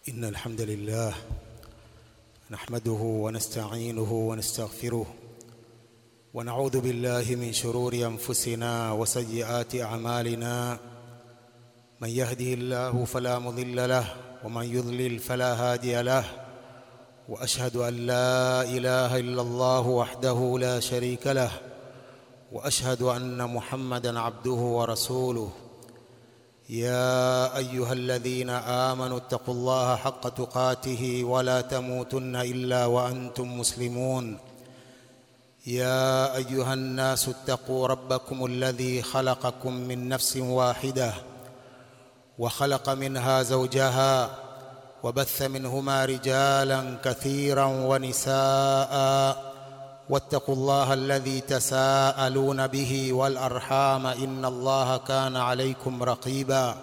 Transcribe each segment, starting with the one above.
إن الحمد لله نحمده ونستعينه ونستغفره ونعوذ بالله من شرور أنفسنا وسيئات أعمالنا من يهده الله فلا مضل له ومن يضلل فلا هادي له وأشهد أن لا إله إلا الله وحده لا شريك له وأشهد أن محمدا عبده ورسوله يا ايها الذين امنوا اتقوا الله حق تقاته ولا تموتن الا وانتم مسلمون يا ايها الناس اتقوا ربكم الذي خلقكم من نفس واحده وخلق منها زوجها وبث منهما رجالا كثيرا ونساء واتقوا الله الذي تساءلون به والارحام ان الله كان عليكم رقيبا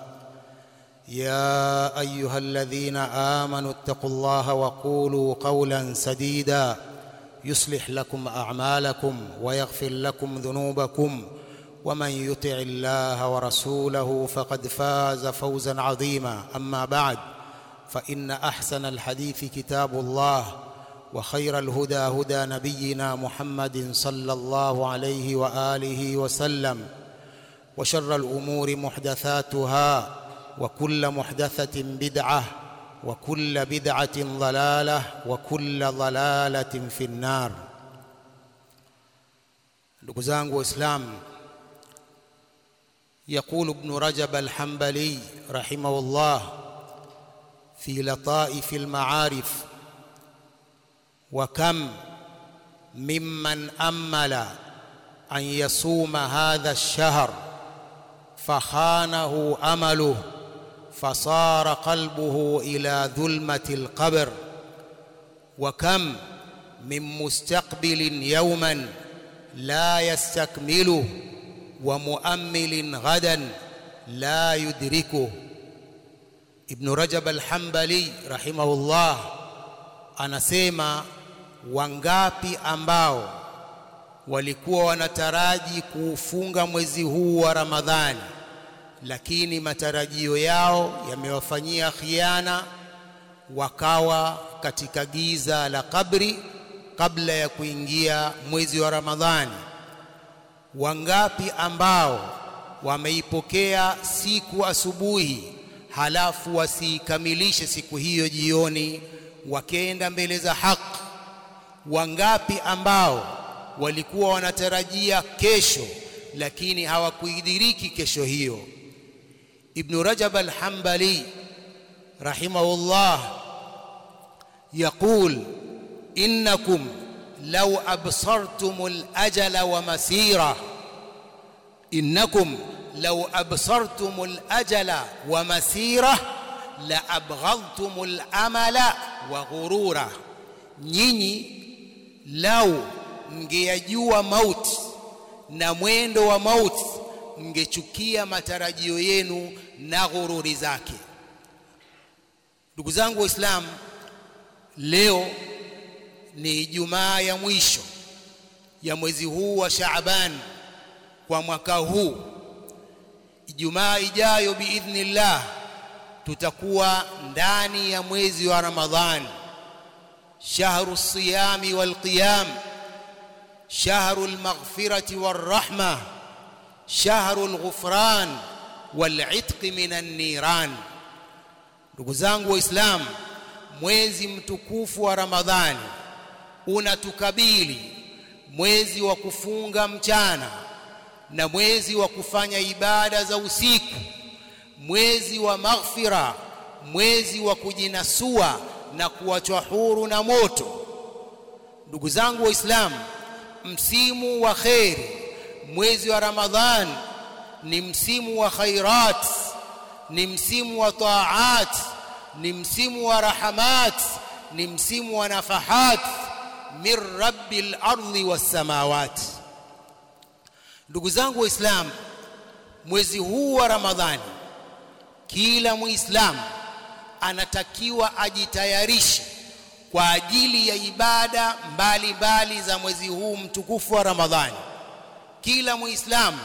يا ايها الذين امنوا اتقوا الله وقولوا قولا سديدا يصلح لكم اعمالكم ويغفر لكم ذنوبكم ومن يطع الله ورسوله فقد فاز فوزا عظيما اما بعد فان احسن الحديث كتاب الله وخير الهدى هدى نبينا محمد صلى الله عليه واله وسلم وشر الامور محدثاتها وكل محدثه بدعه وكل بدعه ضلاله وكل ضلاله في النار ndugu zangu waislamu يقول ابن رجب الحنبلي رحمه الله في لطائف المعارف وكم ممن امل ان يصوم هذا الشهر فخانه امله فصار قلبه الى ظلمه القبر وكم من مستقبل يوما لا يستكمله ومؤمل غدا لا يدركه ابن رجب الحنبلي رحمه الله anasema wangapi ambao walikuwa wanataraji kuufunga mwezi huu wa Ramadhani lakini matarajio yao yamewafanyia khiana wakawa katika giza la kabri kabla ya kuingia mwezi wa Ramadhani wangapi ambao wameipokea siku asubuhi halafu wasiikamilishe siku hiyo jioni wakenda mbele za haki wangapi ambao walikuwa wanatarajia kesho lakini hawakuidiriki kesho hiyo ibn rajab al-hanbali rahimahullah يقول إنكم لو أبصرتم الأجل ومسيرة إنكم لو أبصرتم الأجل ومسيرة لأبغضتم الأمل wa ghurura nyinyi lau mngeyajua mauti na mwendo wa mauti mngechukia matarajio yenu na ghururi zake ndugu zangu waislamu leo ni ijumaa ya mwisho ya mwezi huu wa Shaaban kwa mwaka huu ijumaa ijayo biidhnillah tutakuwa ndani ya mwezi wa Ramadhani shahru siyami wal qiyam shahru al maghfirati war rahma shahru al ghufran wal itq minan niran ndugu zangu waislamu mwezi mtukufu wa Ramadhani unatukabili mwezi wa kufunga mchana na mwezi wa kufanya ibada za usiku mwezi wa maghfira mwezi wa kujinasua na kuachwa huru na moto ndugu zangu waislamu msimu wa kheri mwezi wa ramadhan ni msimu wa khairat ni msimu wa taat ni msimu wa rahamat ni msimu wa nafahat min rabbil ardi was samawati ndugu zangu waislamu mwezi huu wa ramadhani kila muislamu anatakiwa ajitayarishe kwa ajili ya ibada mbalimbali za mwezi huu mtukufu wa Ramadhani. Kila muislamu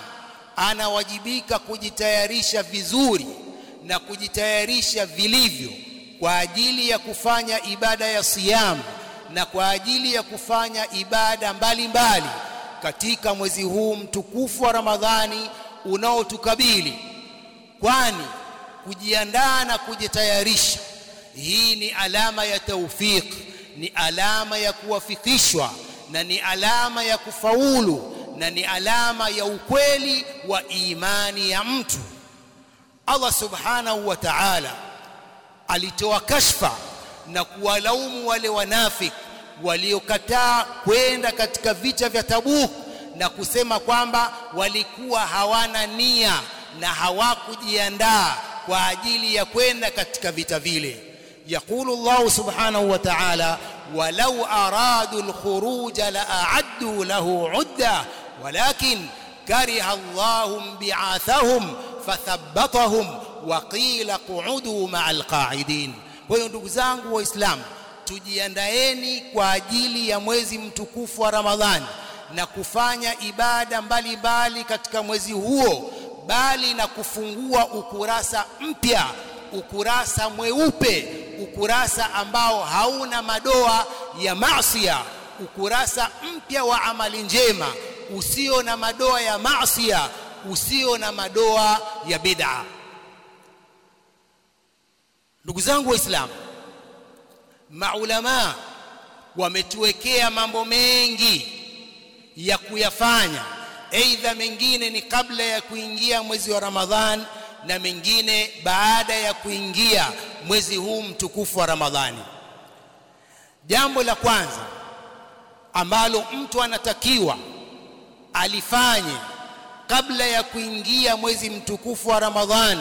anawajibika kujitayarisha vizuri na kujitayarisha vilivyo kwa ajili ya kufanya ibada ya siyam na kwa ajili ya kufanya ibada mbalimbali mbali katika mwezi huu mtukufu wa Ramadhani unaotukabili kwani kujiandaa na kujitayarisha hii ni alama ya taufik ni alama ya kuwafikishwa na ni alama ya kufaulu na ni alama ya ukweli wa imani ya mtu Allah subhanahu wa ta'ala alitoa kashfa na kuwalaumu wale wanafik waliokataa kwenda katika vita vya Tabuk na kusema kwamba walikuwa hawana nia na hawakujiandaa kwa ajili ya kwenda katika vita vile يقول الله سبحانه وتعالى ولو أرادوا الخروج لأعدوا له عدة ولكن كره الله بعاثهم فثبطهم وقيل قعدوا مع القاعدين kwa ndugu zangu waislamu tujiandaeni kwa ajili ya mwezi mtukufu wa Ramadhani na kufanya ibada mbalimbali mbali katika mwezi huo bali na kufungua ukurasa mpya ukurasa mweupe ukurasa ambao hauna madoa ya maasiya ukurasa mpya wa amali njema usio na madoa ya maasiya usio na madoa ya bid'a ndugu zangu waislamu maulama wametuwekea mambo mengi ya kuyafanya aidha mengine ni kabla ya kuingia mwezi wa ramadhan na mengine baada ya kuingia mwezi huu mtukufu wa ramadhani jambo la kwanza ambalo mtu anatakiwa alifanye kabla ya kuingia mwezi mtukufu wa ramadhani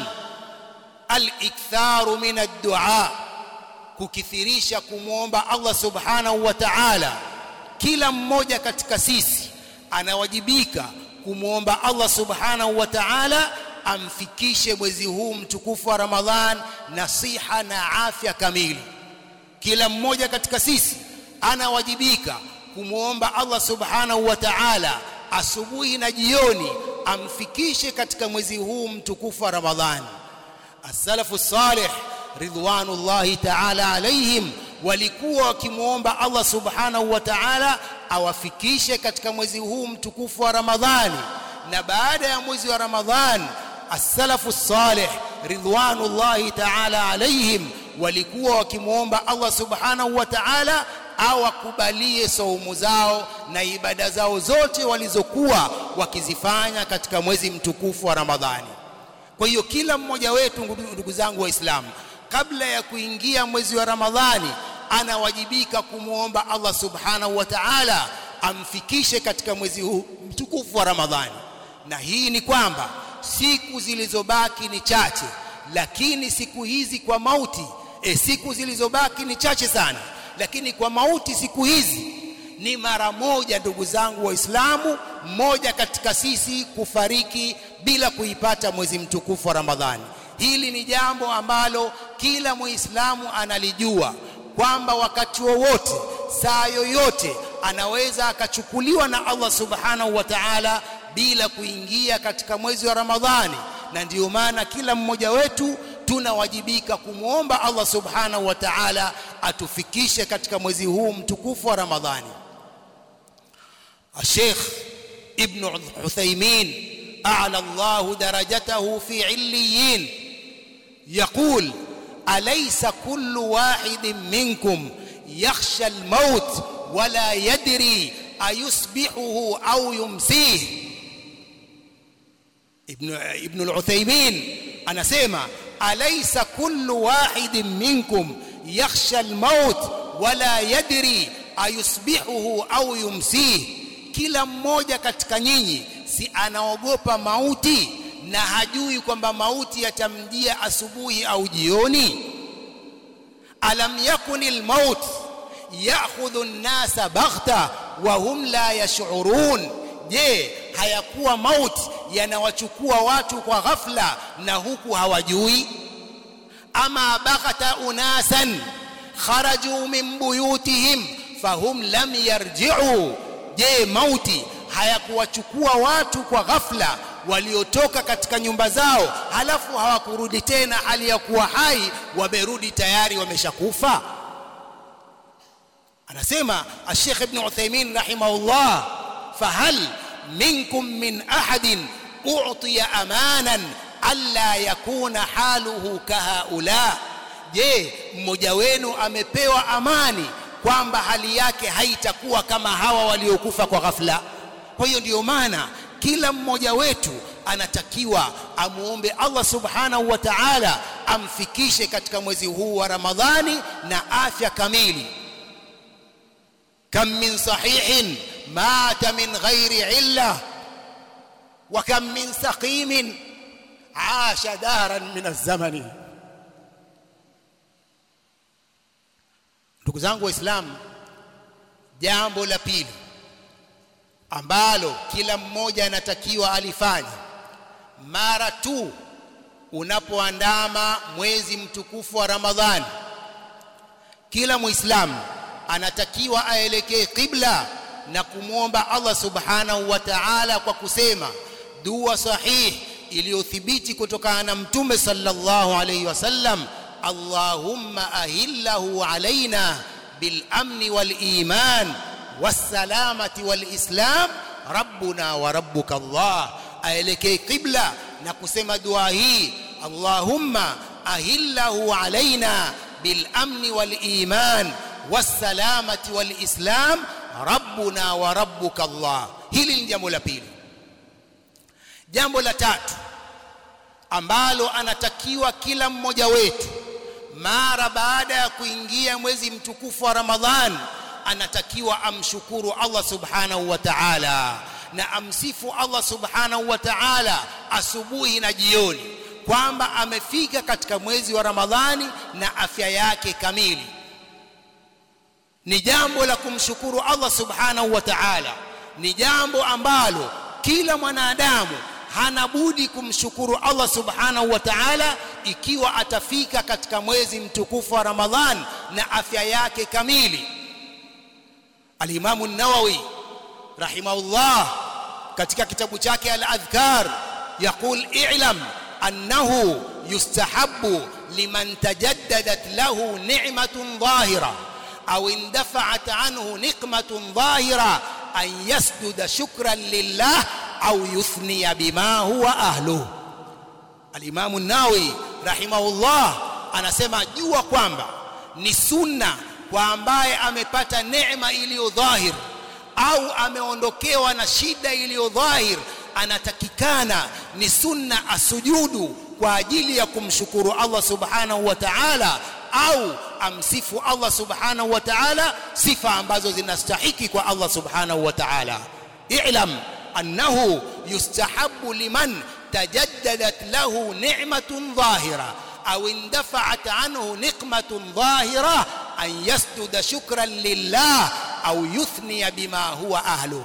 al-iktharu min ad-du'a kukithirisha kumwomba Allah subhanahu wa ta'ala kila mmoja katika sisi anawajibika kumwomba Allah subhanahu wa ta'ala amfikishe mwezi huu mtukufu wa Ramadhan na siha na afya kamili kila mmoja katika sisi anawajibika kumwomba Allah subhanahu wa ta'ala asubuhi na jioni amfikishe katika mwezi huu mtukufu wa Ramadhani as-salafu salih ridwanullahi ta'ala alaihim walikuwa wakimwomba Allah subhanahu wa ta'ala awafikishe katika mwezi huu mtukufu wa Ramadhani na baada ya mwezi wa Ramadhani as-salafu salih ridwanullahi ta'ala alaihim walikuwa wakimwomba Allah subhanahu wa ta'ala awakubalie saumu zao na ibada zao zote walizokuwa wakizifanya katika mwezi mtukufu wa Ramadhani kwa hiyo kila mmoja wetu ndugu zangu waislamu kabla ya kuingia mwezi wa Ramadhani anawajibika kumwomba Allah subhanahu wa ta'ala amfikishe katika mwezi huu mtukufu wa Ramadhani na hii ni kwamba siku zilizobaki ni chache lakini siku hizi kwa mauti e, siku zilizobaki ni chache sana lakini kwa mauti siku hizi ni mara moja ndugu zangu waislamu mmoja katika sisi kufariki bila kuipata mwezi mtukufu wa Ramadhani hili ni jambo ambalo kila muislamu analijua kwamba wakati wowote saa yoyote anaweza akachukuliwa na Allah subhanahu wa ta'ala bila kuingia katika mwezi wa Ramadhani na ndiyo maana kila mmoja wetu tunawajibika kumwomba Allah subhanahu wa ta'ala atufikishe katika mwezi huu mtukufu wa Ramadhani Sheikh Ibn Uthaymeen أعلى الله درجته في عليين يقول أليس كل واحد منكم يخشى الموت ولا يدري أيصبحه أو يمسيه ابن, ابن العثيمين أنا سيما أليس كل واحد منكم يخشى الموت ولا يدري أيصبحه أو يمسيه kila mmoja katika nyinyi si anaogopa mauti na hajui kwamba mauti yatamjia asubuhi au jioni alam yakunil maut ya'khudhu an-nasa baghta wa hum la yash'urun je hayakuwa mauti yanawachukua watu kwa ghafla na huku hawajui ama baghata unasan kharaju min buyutihim fahum lam yarji'u je mauti hayakuwachukua watu kwa ghafla waliotoka katika nyumba zao halafu hawakurudi tena hali ya kuwa hai wamerudi tayari wameshakufa anasema Sheikh Ibn Uthaymeen rahimahullah fahal minkum min ahadin u'tiya amanan alla yakuna haluhu kahaula je mmoja wenu amepewa amani kwamba hali yake haitakuwa kama hawa waliokufa kwa ghafla kwa hiyo ndiyo maana kila mmoja wetu anatakiwa amuombe Allah subhanahu wa ta'ala amfikishe katika mwezi huu wa Ramadhani na afya kamili kam min sahihin mata min ghairi illa wa kam min saqimin aasha daran min az-zamani ndugu zangu waislamu jambo la pili ambalo kila mmoja anatakiwa alifanye mara tu unapoandama mwezi mtukufu wa Ramadhani kila muislamu anatakiwa aelekee qibla na kumwomba Allah subhanahu wa ta'ala kwa kusema dua sahih iliyothibiti kutokana na mtume sallallahu alayhi wasallam Allahumma ahillahu alaina bil amni wal iman was-salamati wal islam rabbuna wa rabbuka Allah aelekee qibla na kusema dua hii Allahumma ahillahu alaina bil amni wal iman was-salamati wal islam rabbuna wa rabbuka Allah hili ni jambo la pili jambo la tatu ambalo anatakiwa kila mmoja wetu mara baada ya kuingia mwezi mtukufu wa Ramadhan anatakiwa amshukuru Allah subhanahu wa ta'ala na amsifu Allah subhanahu wa ta'ala asubuhi na jioni kwamba amefika katika mwezi wa Ramadhani na afya yake kamili ni jambo la kumshukuru Allah subhanahu wa ta'ala ni jambo ambalo kila mwanadamu hana budi kumshukuru Allah subhanahu wa ta'ala ikiwa atafika katika mwezi mtukufu wa Ramadhan na afya yake kamili Al-Imam an-Nawawi rahimahullah katika kitabu chake Al-Adhkar yaqul i'lam annahu yustahabbu liman tajaddadat lahu ni'matun dhahira aw indafa'at anhu niqmatun dhahira an yasjuda shukran lillah au yuthniya bima huwa ahluhu al-Imam an-Nawawi rahimahullah anasema jua kwamba ni sunna kwa ambaye amepata neema iliyo dhahir au ameondokewa na shida iliyo dhahir anatakikana ni sunna asujudu kwa ajili ya kumshukuru Allah subhanahu wa ta'ala au amsifu Allah subhanahu wa ta'ala sifa ambazo zinastahiki kwa Allah subhanahu wa ta'ala i'lam أنه يستحب لمن تجددت له نعمة ظاهرة أو اندفعت عنه نقمة ظاهرة أن يسجد شكرا لله أو يثني بما هو أهله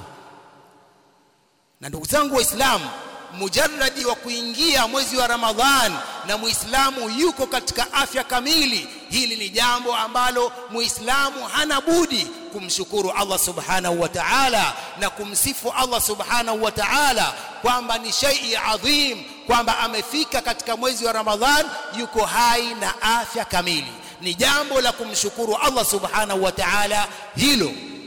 na ndugu zangu waislamu mujarradi wa kuingia mwezi wa ramadhan na muislamu yuko katika afya kamili hili ni jambo ambalo muislamu hana budi kumshukuru Allah subhanahu wa ta'ala na kumsifu Allah subhanahu wa ta'ala kwamba ni shay'i adhim kwamba amefika katika mwezi wa Ramadhan yuko hai na afya kamili ni jambo la kumshukuru Allah subhanahu wa ta'ala hilo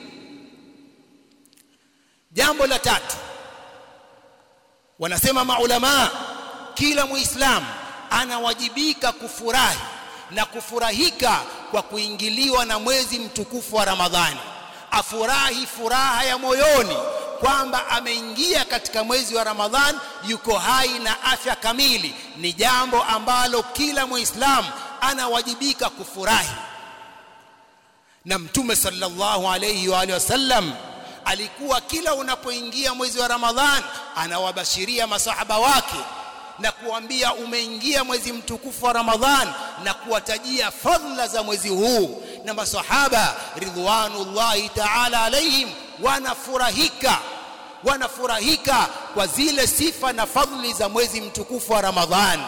jambo la tatu wanasema maulama kila muislamu anawajibika kufurahi na kufurahika kwa kuingiliwa na mwezi mtukufu wa Ramadhani afurahi furaha ya moyoni kwamba ameingia katika mwezi wa Ramadhani yuko hai na afya kamili ni jambo ambalo kila muislamu anawajibika kufurahi na mtume sallallahu alayhi wa alihi wasallam alikuwa kila unapoingia mwezi wa Ramadhan anawabashiria masahaba wake na kuambia umeingia mwezi mtukufu wa Ramadhan na kuwatajia fadhila za mwezi huu na masahaba ridwanullahi ta'ala alaihim wanafurahika wanafurahika kwa zile sifa na fadhili za mwezi mtukufu wa Ramadhan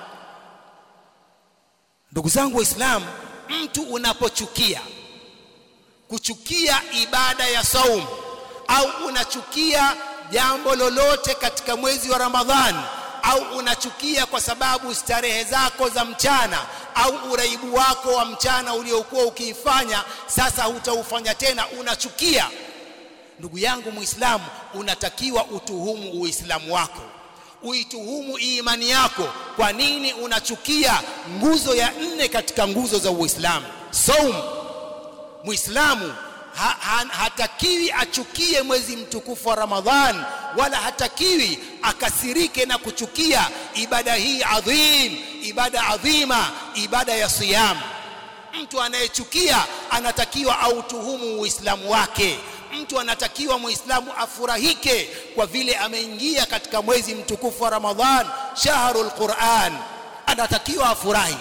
ndugu zangu waislamu mtu unapochukia kuchukia ibada ya saum au unachukia jambo lolote katika mwezi wa Ramadhan au unachukia kwa sababu starehe zako za mchana au uraibu wako wa mchana uliokuwa ukiifanya sasa hutaufanya tena unachukia ndugu yangu muislamu unatakiwa utuhumu uislamu wako uituhumu imani yako kwa nini unachukia nguzo ya nne katika nguzo za uislamu saum muislamu ha, ha, hatakiwi achukie mwezi mtukufu wa ramadhan wala hatakiwi akasirike na kuchukia ibada hii adhim ibada adhima ibada ya siyam mtu anayechukia anatakiwa autuhumu uislamu wake mtu anatakiwa muislamu afurahike kwa vile ameingia katika mwezi mtukufu wa ramadhan shahrul quran anatakiwa afurahi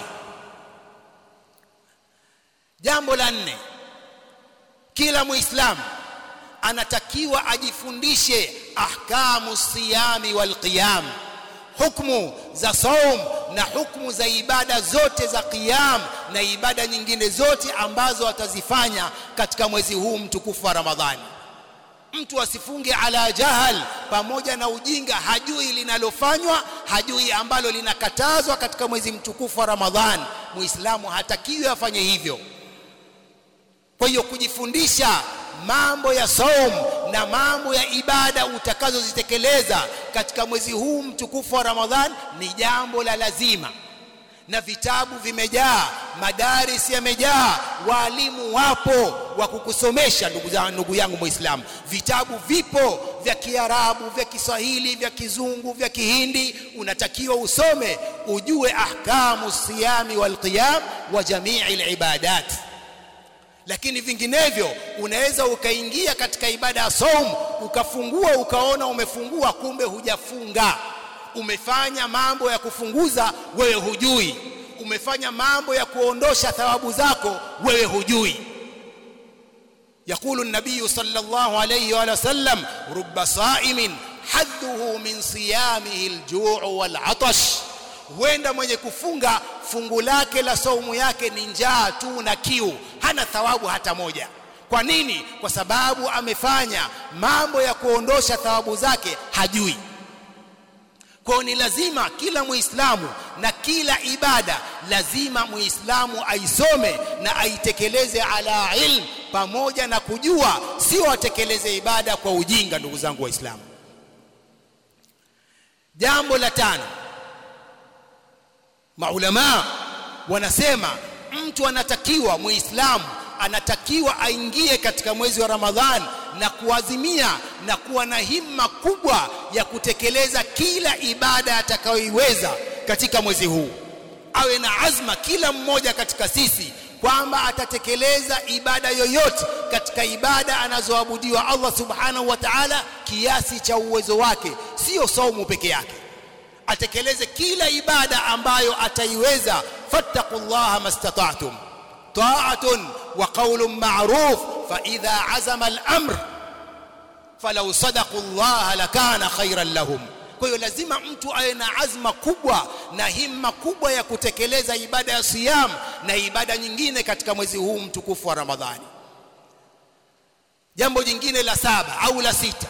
jambo la nne kila muislamu anatakiwa ajifundishe ahkamu siyami wal qiyam hukmu za saum na hukmu za ibada zote za qiyam na ibada nyingine zote ambazo atazifanya katika mwezi huu mtukufu wa Ramadhani mtu asifunge ala jahal pamoja na ujinga hajui linalofanywa hajui ambalo linakatazwa katika mwezi mtukufu wa Ramadhani muislamu hatakiwi afanye hivyo kwa hiyo kujifundisha mambo ya saum na mambo ya ibada utakazozitekeleza katika mwezi huu mtukufu wa Ramadhan ni jambo la lazima na vitabu vimejaa madaris yamejaa walimu wapo wa kukusomesha ndugu zangu ndugu yangu muislamu vitabu vipo vya kiarabu vya kiswahili vya kizungu vya kihindi unatakiwa usome ujue ahkamu siyami wal qiyam wa jamii al lakini vinginevyo unaweza ukaingia katika ibada ya saum ukafungua ukaona umefungua kumbe hujafunga umefanya mambo ya kufunguza wewe hujui umefanya mambo ya kuondosha thawabu zako wewe hujui يقول النبي صلى الله عليه وآله وسلم رب صائم حده من صيامه الجوع والعطش huenda mwenye kufunga fungu lake la saumu yake ni njaa tu na kiu hana thawabu hata moja kwa nini kwa sababu amefanya mambo ya kuondosha thawabu zake hajui kwa ni lazima kila muislamu na kila ibada lazima muislamu aisome na aitekeleze ala ilm pamoja na kujua sio atekeleze ibada kwa ujinga ndugu zangu waislamu jambo la tano maulama wanasema mtu anatakiwa muislamu anatakiwa aingie katika mwezi wa Ramadhan na kuazimia na kuwa na himma kubwa ya kutekeleza kila ibada atakayoiweza katika mwezi huu awe na azma kila mmoja katika sisi kwamba atatekeleza ibada yoyote katika ibada anazoabudiwa Allah subhanahu wa ta'ala kiasi cha uwezo wake sio saumu peke yake atekeleze kila ibada ambayo ataiweza fattaqullaha mastata'tum ta'atun wa qawlun ma'ruf fa idha azama al-amr falau sadaqu Allah lakana khayran lahum kwa hiyo lazima mtu awe na azma kubwa na himma kubwa ya kutekeleza ibada ya siyam na ibada nyingine katika mwezi huu mtukufu wa Ramadhani jambo jingine la saba au la sita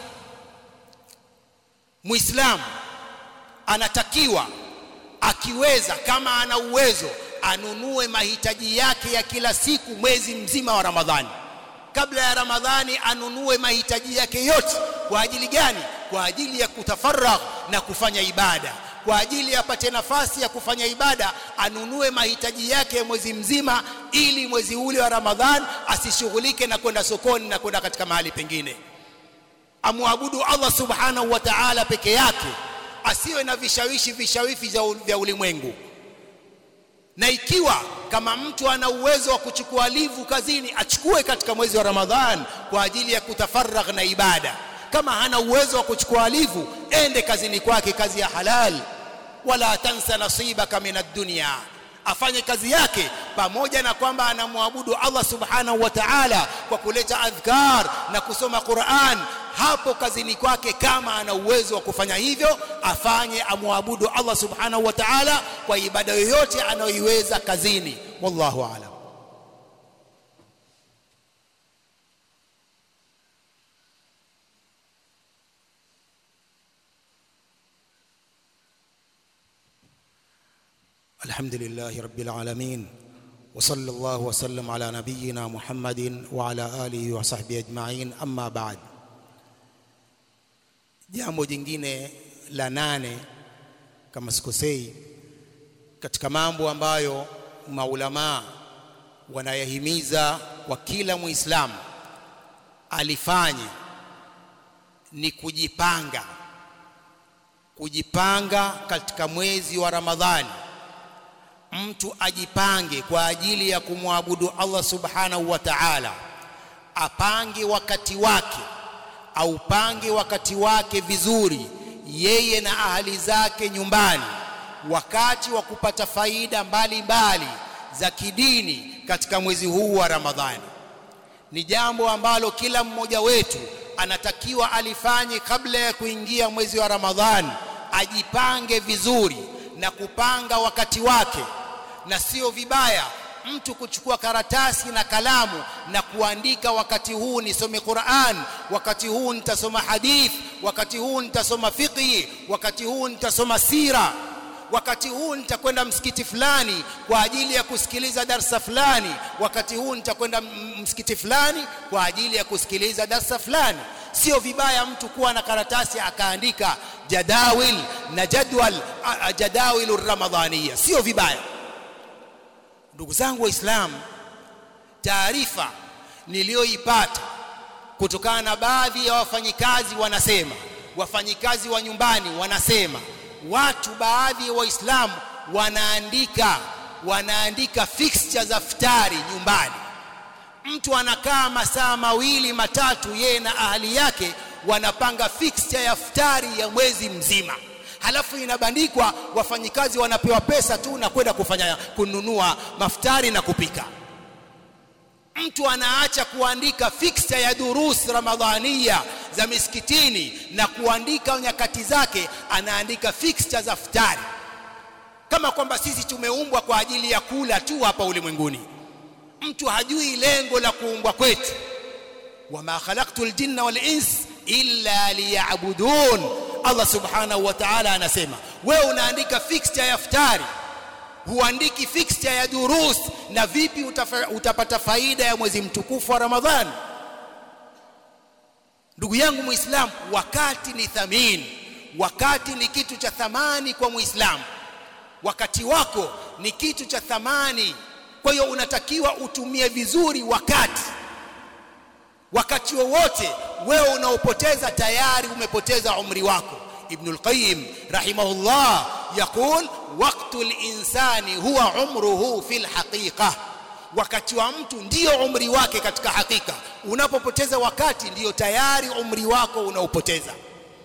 muislamu anatakiwa akiweza kama ana uwezo anunue mahitaji yake ya kila siku mwezi mzima wa Ramadhani kabla ya Ramadhani anunue mahitaji yake yote kwa ajili gani kwa ajili ya kutafaragh na kufanya ibada kwa ajili apate nafasi ya kufanya ibada anunue mahitaji yake mwezi mzima ili mwezi ule wa Ramadhan asishughulike na kwenda sokoni na kwenda katika mahali pengine amwabudu Allah subhanahu wa ta'ala peke yake asiwe na vishawishi vishawishi vya ulimwengu na ikiwa kama mtu ana uwezo wa kuchukua livu kazini achukue katika mwezi wa Ramadhan kwa ajili ya kutafaragh na ibada kama hana uwezo wa kuchukua livu ende kazini kwake kazi ya halal wala tansa nasibaka minad dunya afanye kazi yake pamoja na kwamba anamwabudu Allah subhanahu wa ta'ala kwa kuleta adhkar na kusoma Qur'an hapo kazini kwake kama ana uwezo wa kufanya hivyo afanye amwabudu Allah subhanahu wa ta'ala kwa ibada yoyote anayoiweza kazini wallahu a'lam الحمد لله رب العالمين وصلى الله وسلم على نبينا محمد وعلى آله وصحبه أجمعين أما بعد jambo jingine la nane kama sikosei katika mambo ambayo maulamaa wanayahimiza kwa kila muislamu alifanye ni kujipanga kujipanga katika mwezi wa Ramadhani mtu ajipange kwa ajili ya kumwabudu Allah subhanahu wa ta'ala apange wakati wake aupange wakati wake vizuri yeye na ahali zake nyumbani wakati wa kupata faida mbalimbali za kidini katika mwezi huu wa Ramadhani ni jambo ambalo kila mmoja wetu anatakiwa alifanye kabla ya kuingia mwezi wa Ramadhani ajipange vizuri na kupanga wakati wake na sio vibaya mtu kuchukua karatasi na kalamu na kuandika wakati huu nisome Qur'an wakati huu nitasoma hadith wakati huu nitasoma fiqh wakati huu nitasoma sira wakati huu nitakwenda msikiti fulani kwa ajili ya kusikiliza darsa fulani wakati huu nitakwenda msikiti fulani kwa ajili ya kusikiliza darsa fulani sio vibaya mtu kuwa na karatasi akaandika jadawil na jadwal jadawilu ramadhaniya sio vibaya ndugu zangu waislamu taarifa niliyoipata kutokana na baadhi ya wafanyikazi wanasema wafanyikazi wa nyumbani wanasema watu baadhi ya waislamu wanaandika wanaandika fixture za futari nyumbani mtu anakaa masaa mawili matatu yeye na ahali yake wanapanga fixture ya futari ya mwezi mzima halafu inabandikwa wafanyikazi wanapewa pesa tu na kwenda kufanya kununua maftari na kupika mtu anaacha kuandika fixture ya durus ramadhania za misikitini na kuandika nyakati zake anaandika fixture za futari kama kwamba sisi tumeumbwa kwa ajili ya kula tu hapa ulimwenguni mtu hajui lengo la kuumbwa kwetu wama khalaqtul jinna wal ins illa liya'budun Allah subhanahu wa ta'ala anasema wewe unaandika fixture ya futari huandiki fixture ya durus na vipi utafa, utapata faida ya mwezi mtukufu wa Ramadhani ndugu yangu muislamu wakati ni thamini wakati ni kitu cha thamani kwa muislamu wakati wako ni kitu cha thamani kwa hiyo unatakiwa utumie vizuri wakati wakati wowote wewe unaopoteza tayari umepoteza umri wako ibn al-qayyim rahimahullah yaqul waqtu al-insani huwa umruhu fil haqiqa wakati wa mtu ndio umri wake katika hakika unapopoteza wakati ndiyo tayari umri wako unaopoteza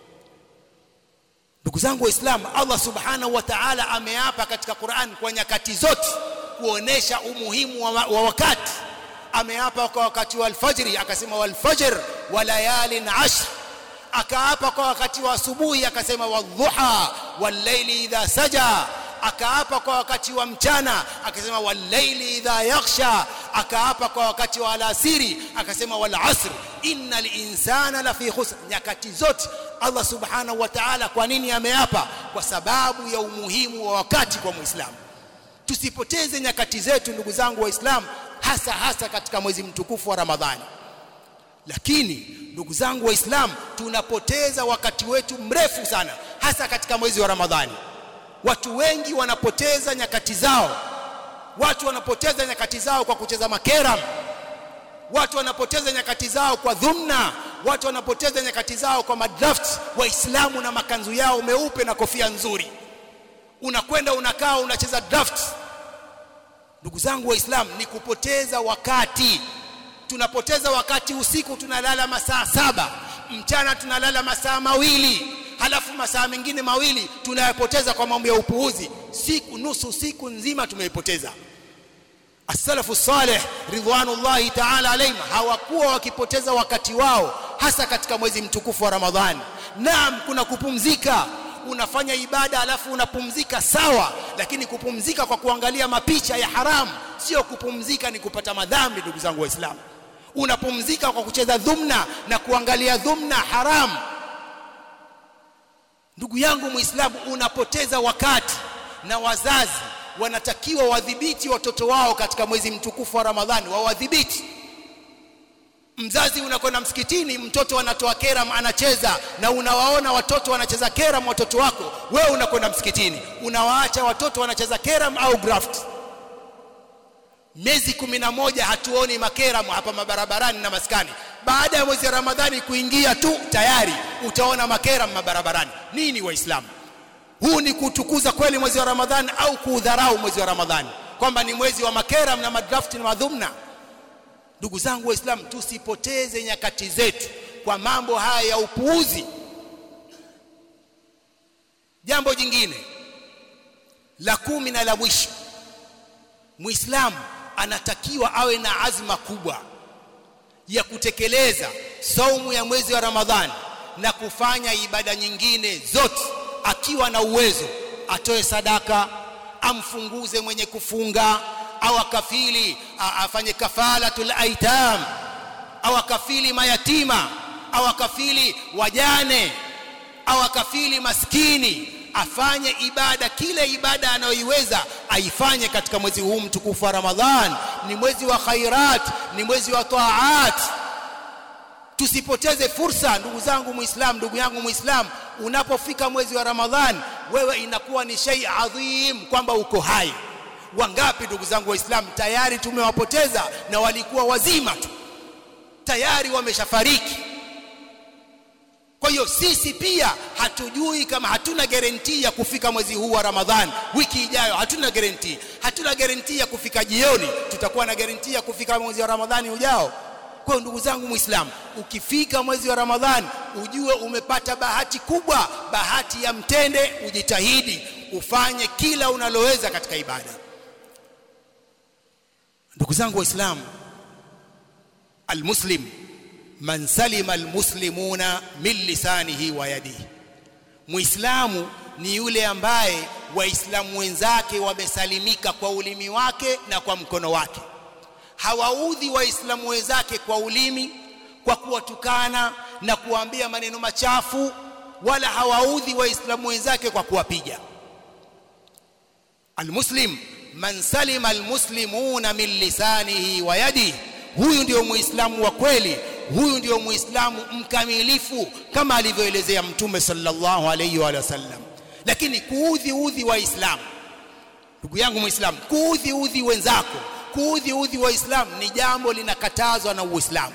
ndugu zangu waislamu Allah subhanahu wa ta'ala ameapa katika Qur'an kwa nyakati zote kuonesha umuhimu wa, wa wakati ameapa kwa wakati wa alfajri akasema walfajr wa layalin ashr akaapa kwa wakati wa asubuhi akasema wadhuha wallayli idha saja akaapa kwa wakati wa mchana akasema wallayli idha yaghsha akaapa kwa wakati wa alasiri akasema wal asr innal insana lafi khusr nyakati zote Allah subhanahu wa ta'ala kwa nini ameapa kwa sababu ya umuhimu wa wakati kwa muislamu tusipoteze nyakati zetu ndugu zangu waislamu hasa hasa katika mwezi mtukufu wa Ramadhani lakini ndugu zangu waislamu tunapoteza wakati wetu mrefu sana hasa katika mwezi wa Ramadhani watu wengi wanapoteza nyakati zao watu wanapoteza nyakati zao kwa kucheza makeram watu wanapoteza nyakati zao kwa dhumna watu wanapoteza nyakati zao kwa madraft waislamu na makanzu yao meupe na kofia nzuri unakwenda unakaa unacheza draft ndugu zangu waislamu ni kupoteza wakati tunapoteza wakati usiku tunalala masaa saba mchana tunalala masaa mawili halafu masaa mengine mawili tunayapoteza kwa mambo ya upuuzi siku nusu siku nzima tumeipoteza as-salafu salih ridwanullahi ta'ala alayhim hawakuwa wakipoteza wakati wao hasa katika mwezi mtukufu wa Ramadhani naam kuna kupumzika unafanya ibada alafu unapumzika sawa lakini kupumzika kwa kuangalia mapicha ya haramu sio kupumzika ni kupata madhambi ndugu zangu waislamu unapumzika kwa kucheza dhumna na kuangalia dhumna haramu ndugu yangu muislamu unapoteza wakati na wazazi wanatakiwa wadhibiti watoto wao katika mwezi mtukufu wa Ramadhani wawadhibiti mzazi unakwenda msikitini mtoto anatoa keram anacheza na unawaona watoto wanacheza keram watoto wako wewe unakwenda msikitini unawaacha watoto wanacheza keram au graft miezi kumi na moja hatuoni makeram hapa mabarabarani na maskani baada ya mwezi wa ramadhani kuingia tu tayari utaona makeram mabarabarani nini waislamu huu ni kutukuza kweli mwezi wa ramadhani au kuudharau mwezi wa ramadhani kwamba ni mwezi wa makeram na madrafti na madhumna ndugu zangu waislamu tusipoteze nyakati zetu kwa mambo haya ya upuuzi jambo jingine la kumi na la mwisho muislamu anatakiwa awe na azma kubwa ya kutekeleza saumu ya mwezi wa ramadhani na kufanya ibada nyingine zote akiwa na uwezo atoe sadaka amfunguze mwenye kufunga au akafili afanye kafalatul aitam au akafili mayatima au akafili wajane au akafili maskini afanye ibada kile ibada anayoiweza aifanye katika mwezi huu mtukufu wa Ramadhan ni mwezi wa khairat ni mwezi wa taat tusipoteze fursa ndugu zangu muislam ndugu yangu muislam unapofika mwezi wa Ramadhan wewe inakuwa ni shay adhim kwamba uko hai wangapi ndugu zangu waislamu tayari tumewapoteza na walikuwa wazima tu tayari wameshafariki kwa hiyo sisi pia hatujui kama hatuna guarantee ya kufika mwezi huu wa Ramadhan wiki ijayo hatuna guarantee hatuna guarantee ya kufika jioni tutakuwa na guarantee ya kufika mwezi wa Ramadhani ujao kwa hiyo ndugu zangu muislamu ukifika mwezi wa Ramadhan ujue umepata bahati kubwa bahati ya mtende ujitahidi ufanye kila unaloweza katika ibada ndugu zangu waislamu almuslim man salima almuslimuna min lisanihi wa yadihi muislamu ni yule ambaye waislamu wenzake wamesalimika kwa ulimi wake na kwa mkono wake hawaudhi waislamu wenzake kwa ulimi kwa kuwatukana na kuwaambia maneno machafu wala hawaudhi waislamu wenzake kwa kuwapiga almuslim man salima almuslimuna min lisanihi wa yadihi huyu ndio muislamu wa kweli huyu ndio muislamu mkamilifu kama alivyoelezea mtume sallallahu alayhi wa sallam lakini kuudhi udhi waislamu ndugu yangu muislamu kuudhi udhi wenzako kuudhi udhi waislamu ni jambo linakatazwa na uislamu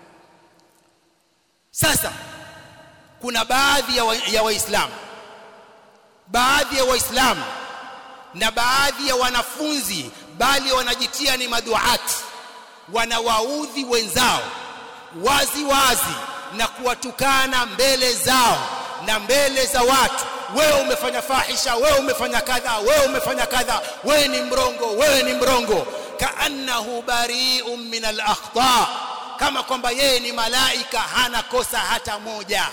sasa kuna baadhi ya waislamu wa baadhi ya waislamu na baadhi ya wanafunzi bali wanajitia ni maduati wanawaudhi wenzao wazi wazi na kuwatukana mbele zao na mbele za watu wewe umefanya fahisha wewe umefanya kadha wewe umefanya kadha wewe ni mrongo wewe ni mrongo kaannahu bari'un min al-akhta kama kwamba yeye ni malaika hana kosa hata moja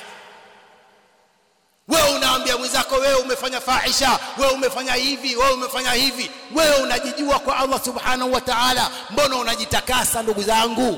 wewe unaambia mwenzako wewe umefanya fahisha wewe umefanya hivi wewe umefanya hivi wewe unajijua kwa Allah subhanahu wa ta'ala mbona unajitakasa ndugu zangu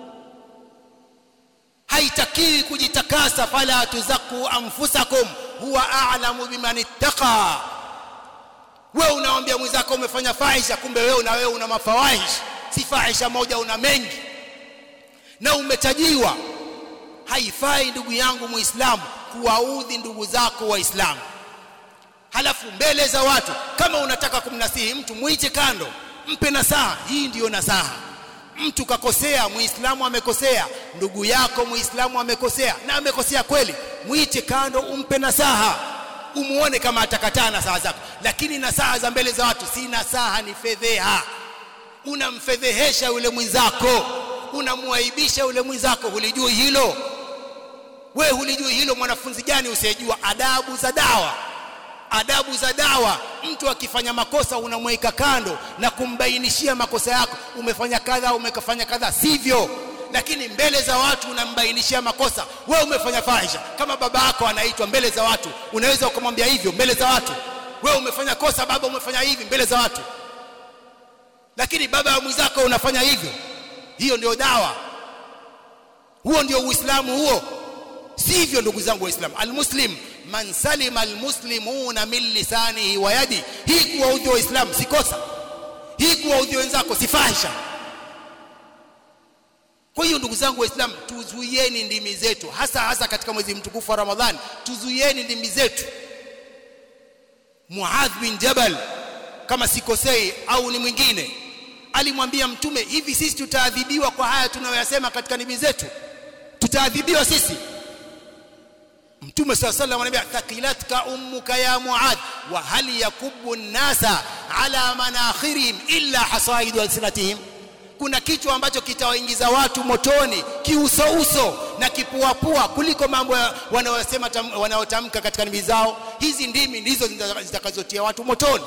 haitakiwi kujitakasa fala tuzaku anfusakum huwa a'lamu biman ittaqa wewe unaambia mwenzako umefanya fahisha kumbe wewe na wewe una mafawahish si fahisha moja una mengi na umetajiwa haifai ndugu yangu muislamu kuwaudhi ndugu zako waislamu halafu mbele za watu kama unataka kumnasihi mtu muite kando mpe nasaha hii ndiyo nasaha mtu kakosea muislamu amekosea ndugu yako muislamu amekosea na amekosea kweli muite kando umpe nasaha umuone kama atakataa nasaha zako lakini nasaha za mbele za watu si nasaha ni fedheha unamfedhehesha yule mwenzako unamuaibisha yule mwenzako hulijui hilo we hulijui hilo mwanafunzi gani usiyejua adabu za dawa adabu za dawa mtu akifanya makosa unamweka kando na kumbainishia makosa yako umefanya kadha umekafanya kadha sivyo lakini mbele za watu unambainishia makosa wewe umefanya fahisha kama baba yako anaitwa mbele za watu unaweza ukamwambia hivyo mbele za watu wewe umefanya kosa baba umefanya hivi mbele za watu lakini baba wa mwenzako unafanya hivyo hiyo ndio dawa huo ndio uislamu huo sivyo ndugu zangu waislamu almuslim man salima almuslimuna min lisanihi wa yadi hii kuwaudhi waislamu si kosa hii kuwaudhi wenzako si fahisha kwa hiyo ndugu zangu waislamu tuzuieni ndimi zetu hasa hasa katika mwezi mtukufu wa ramadhani tuzuieni ndimi zetu muadh bin jabal kama sikosei au ni mwingine alimwambia mtume hivi sisi tutaadhibiwa kwa haya tunayoyasema katika ndimi zetu tutaadhibiwa sisi mtume saa salam anambia thaqilatka ummuka ya muadh wa hal yakubbu nnasa ala manakhirihim illa hasaidu alsinatihim kuna kichwa ambacho kitawaingiza watu motoni kiusouso na kipuapua kuliko mambo wanayosema wanayotamka katika ndimi zao hizi ndimi ndizo zitakazotia watu motoni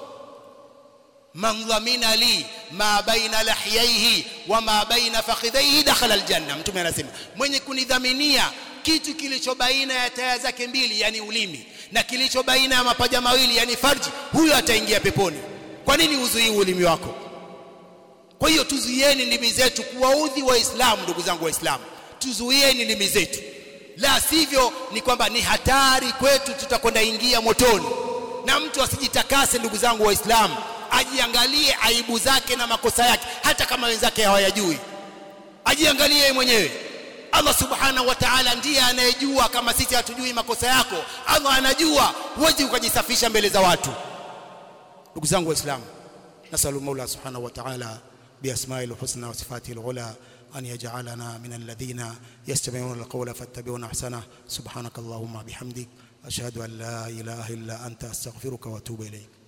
man dhamina li ma baina lahyaihi wa ma baina fakhidhaihi dakhala aljanna mtume anasema mwenye kunidhaminia kitu kilicho baina ya taya zake mbili yani ulimi na kilicho baina ya mapaja mawili yani farji huyo ataingia peponi kwa nini uzuii ulimi wako kwa hiyo tuzuieni ndimi zetu kuwaudhi waislamu ndugu zangu waislamu tuzuieni ndimi zetu la sivyo ni kwamba ni hatari kwetu tutakwenda ingia motoni na mtu asijitakase ndugu zangu waislamu ajiangalie aibu zake na makosa yake hata kama wenzake hawayajui ajiangalie yeye mwenyewe Allah subhanahu wa ta'ala ndiye anayejua kama sisi hatujui makosa yako Allah anajua huwezi ukajisafisha mbele za watu ndugu zangu waislamu nasalu maula subhanahu wa ta'ala بأسمائه الحسنى وصفاته العلى أن يجعلنا من الذين يستمعون القول فاتبعون أحسنه سبحانك اللهم بحمدك أشهد أن لا إله إلا أنت أستغفرك وأتوب إليك